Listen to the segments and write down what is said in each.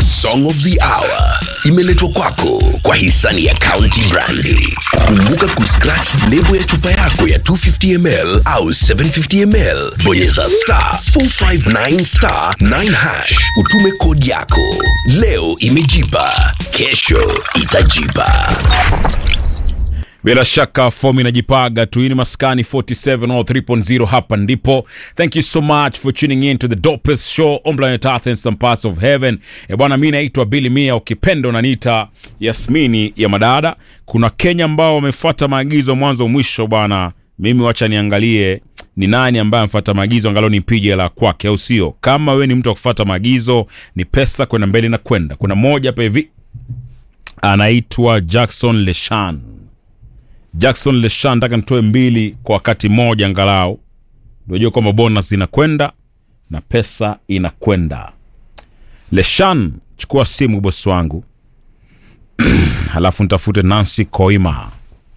Song of the Hour imeletwa kwako kwa hisani ya County Brandi. Kumbuka kuscratch lebo ya chupa yako ya 250ml au 750ml, bonyeza star 459 star 9 hash, utume kodi yako. Leo imejipa, kesho itajipa. bila shaka fomu inajipaga tu. Hii ni maskani 47 or 3.0 hapa ndipo. Thank you so much for tuning in to the dopest show on planet Earth and some parts of heaven. E bwana, mi naitwa Billy Mia, ukipenda unaniita Yasmini ya madada. Kuna Kenya ambao wamefuata maagizo mwanzo mwisho bwana. Mimi wacha niangalie ni nani ambaye amefuata maagizo, angalau nipige la kwake, au sio? Kama we ni mtu wa kufuata maagizo, ni pesa kwenda mbele na kwenda. Kuna moja hapa hivi anaitwa Jackson Leshan. Jackson Leshan, nataka nitoe mbili kwa wakati mmoja angalau, ndio kwamba bonus inakwenda na pesa inakwenda. Leshan, chukua simu bosi wangu halafu nitafute Nancy Koima.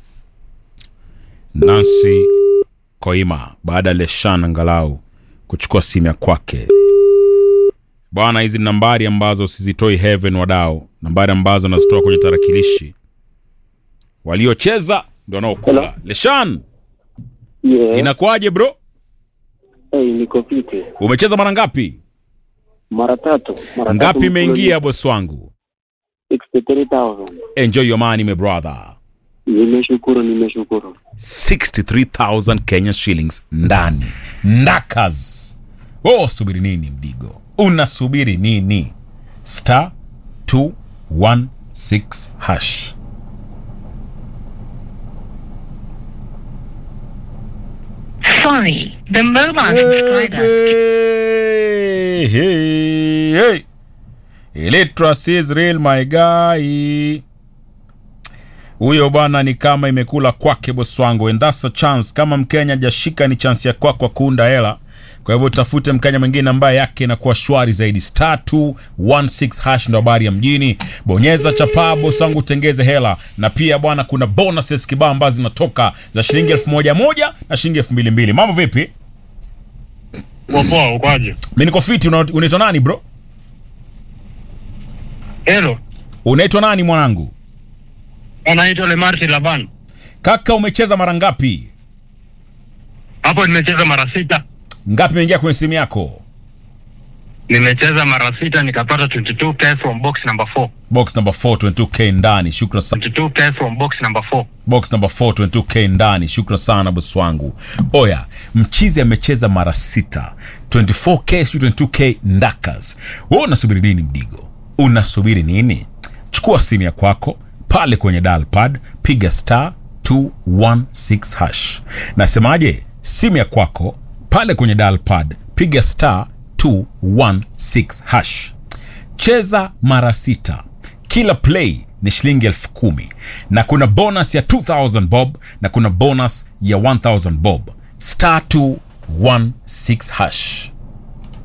Nancy Koima, baada ya Leshan angalau kuchukua simu ya kwake. Bwana, hizi ni nambari ambazo sizitoi heaven, wadao, nambari ambazo nazitoa kwenye tarakilishi. Waliocheza ndio wanaokula. Hello? Leshan, Yeah. inakuwaje bro? Hey, niko fiti. Umecheza mara ngapi? Mara tatu. Mara Ngapi tatu imeingia bosi wangu? 63,000. Enjoy your money my brother. Nimeshukuru, nimeshukuru. 63,000 Kenya shillings ndani. Ndakas. Oh, subiri nini mdigo? Unasubiri nini? Star 216 hash. Sorry, the mobile subscriber. Hey, hey, hey. Illiteracy is real my guy. Huyo bwana ni kama imekula kwake bosi wangu, and that's a chance. Kama Mkenya jashika, ni chance ya kwako kwa kuunda hela. Kwa hivyo tafute Mkenya mwingine ambaye yake inakuwa shwari zaidi. Star 216 hash ndo habari ya mjini. Bonyeza chapaa bosi wangu, utengeze hela. Na pia bwana, kuna bonuses kibao ambazo zinatoka za shilingi elfu moja moja na shilingi elfu mbili mbili. Mambo vipi? Poa, ukoaje? Mi niko fiti. una- Unaitwa nani bro? Hello, Unaitwa nani mwanangu? anaitwa Lemarti Lavan. Kaka, umecheza mara ngapi? Hapo nimecheza mara sita, Ngapi imeingia kwenye simu yako? nimecheza mara sita nikapata 22k from box number 4. Box number 4 22k ndani. Shukran sana. 22k from box number 4. Box number 4 22k ndani. Shukran sana bosi wangu. Oya, mchizi amecheza mara sita. 24k sio 22k ndakas. Wewe unasubiri nini mdigo? Unasubiri nini? Chukua simu ya kwako pale kwenye dial pad, piga star 216 hash. Nasemaje? Simu ya kwako pale kwenye dial pad, piga star 216 hash. cheza mara sita kila play ni shilingi elfu kumi na kuna bonus ya 2000 bob na kuna bonus ya 1000 bob star 216 hash